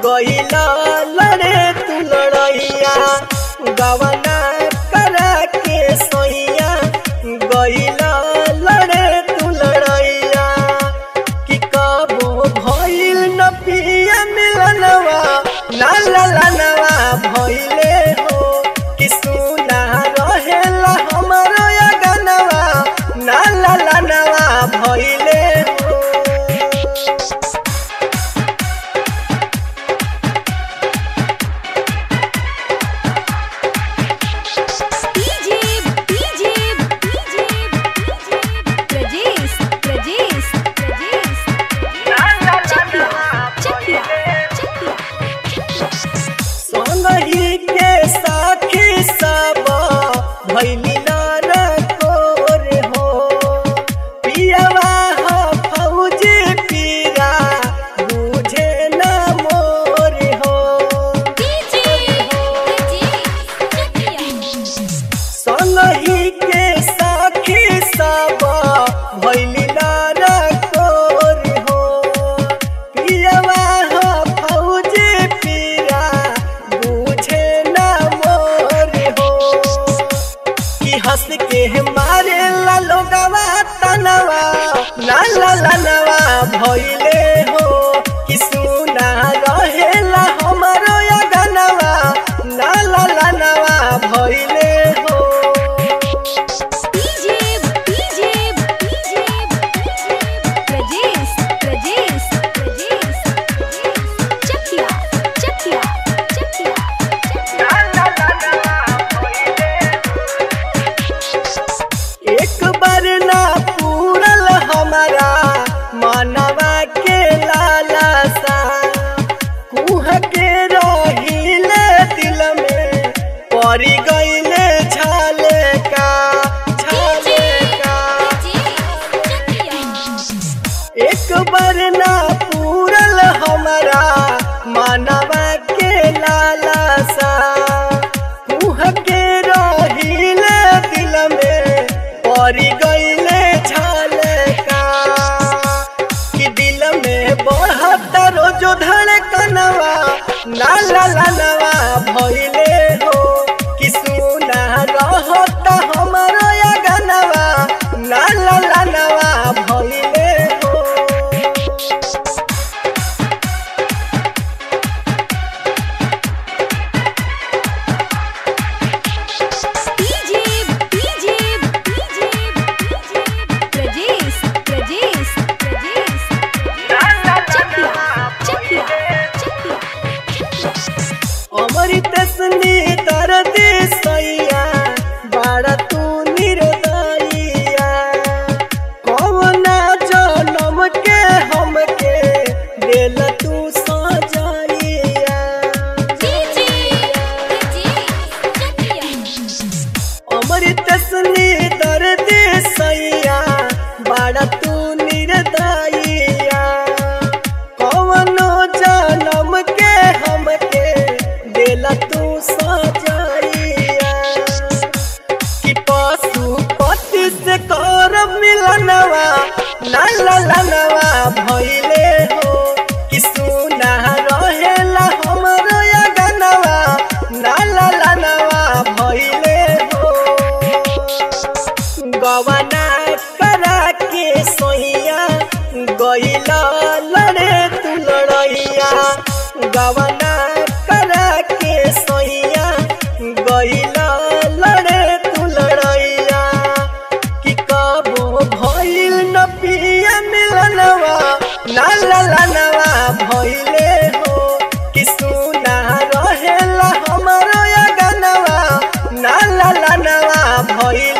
गईला लड़े तू लड़ैया गवना करा के सोइया गईला लड़े तू लड़ैया कि कबो भइल न पिया मिलनवा ना ललनवा भइले हो कि सुना रहेला हमरो या गनवा ना ललनवा भइले हो DJ DJ DJ Prajesh Prajesh Prajesh Chakiya Chakiya Chakiya संगही के साखी सब भैली नार कोर हो पियवा हो फौजी पीरा बुझे न मोर हो डीजे चकिया संगही के साखी सब भैली नार कोर हो पियवा हो फौजी पीरा बुझे न मोर हो कि हंस के मारे ला लोगवा तनवा ला ला ला नवा भइले हो कि सुना रहेला हमरो या गनवा ला ला ला नवा भइले हो DJ DJ DJ Prajesh Prajesh Prajesh Chakiya Chakiya Chakiya ला ला ला नवा भइले एक बार ना पूरल हमारा मानवा के लालसा कुह के रहिले दिल में पड़ी गईले छाले का छाले का एक बार ना पूरल हमारा मानवा के लालसा कुह के रहिले दिल में पड़ी गईले छाले का कि दिल में बढ़त रोजो धड़कनवा ना ला ला नवा भइले हो कि सुना रहत हमरो या गनवा ना ला ला नवा भइले हो DJ DJ DJ Prajesh Prajesh Prajesh Chakiya Chakiya Chakiya अमृत स्नी दर्द सैया बाड़ा तू निर्दयिया कौना जनम के हमके दिल तू सजाइया डीजे चकिया अमृत स्नी दर्द सैया बाड़ा तू निर्दयिया कौनो जनम के हमके दिल तू सजाइया कि पशुपति से कर मिलनवा ना ललनवा भइले हो कि सुना रहेला हमरो या गनवा ना ललनवा भइले हो गवना करा के सोइया गईला लड़े तू लड़ैया गवना करा के सोइया गईला लड़े तू लड़ैया कि कबो भइल न पिया मिलनवा ना ललनवा भइले हो कि सुना रहेला हमरो या गनवा ना ललनवा भइले